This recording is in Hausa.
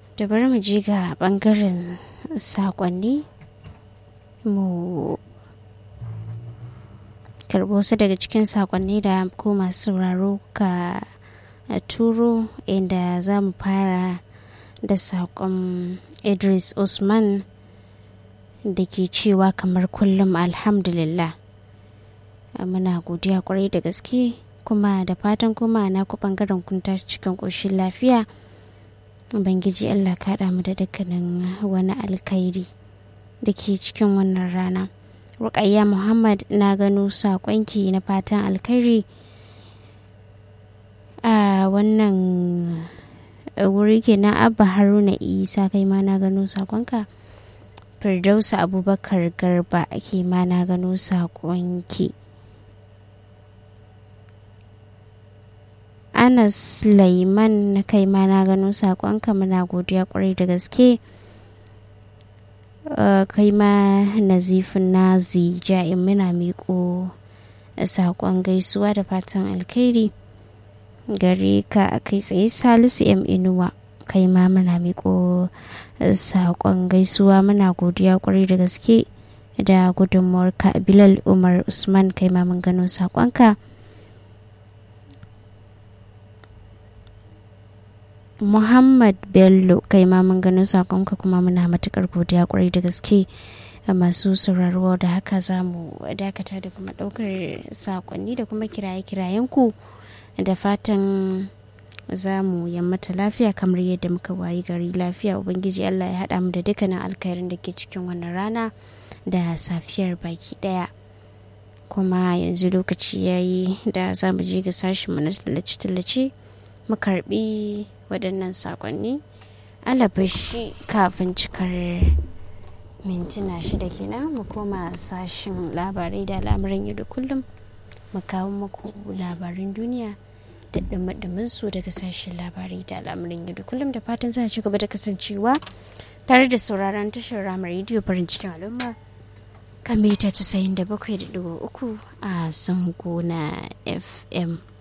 da bari mu je ga bangaren sakonni mu karbo su daga cikin sakonni da ko masu sauraro ka turo inda za mu fara da sakon idris usman da ke cewa kamar kullum alhamdulillah muna godiya kwarai da gaske kuma da fatan kuma na ku bangaren kun tashi cikin ƙoshin lafiya ubangiji allah kaɗa mu da dukkanin wani alkhairi da ke cikin wannan rana rukayya muhammad na gano saƙonki na fatan alkhairi a wannan wuri kenan abba haruna isa kai ma na gano saƙonka firdausa abubakar garba ke ma na gano saƙonki anas laiman na kai ma na gano saƙonka muna godiya kwarai da gaske kai ma nazifin nazi ja'in muna miƙo saƙon gaisuwa da fatan alkhairi gare ka kai tsaye salisu m inuwa kai ma muna miƙo saƙon gaisuwa muna godiya kwarai da gaske da gudunmuwar ka bilal umar usman kai ma mun gano saƙonka muhammad bello kai ma mun gano saƙonka kuma muna matuƙar godiya kwarai da gaske masu sauraro da haka za mu dakata da kuma ɗaukar saƙonni da kuma kiraye-kirayen ku da fatan za mu yammata lafiya kamar yadda muka wayi gari lafiya ubangiji allah ya haɗa mu da dukkanin alkhairin da ke cikin wannan rana da safiyar baki ɗaya kuma yanzu lokaci ya yi da za mu je ga sashenmu na tallace-tallace mu karbi waɗannan saƙonni alabashi kafin cikar mintuna shida kenan mu koma sashen labarai da al'amuran yau da kullum mu kawo muku labarin duniya da ɗumin su daga sashen labarai da al'amuran yau da kullum da fatan za a ci gaba da kasancewa tare da sauraron tashar ramar rediyo farin cikin al'umma kan mita 97.3 a zango na fm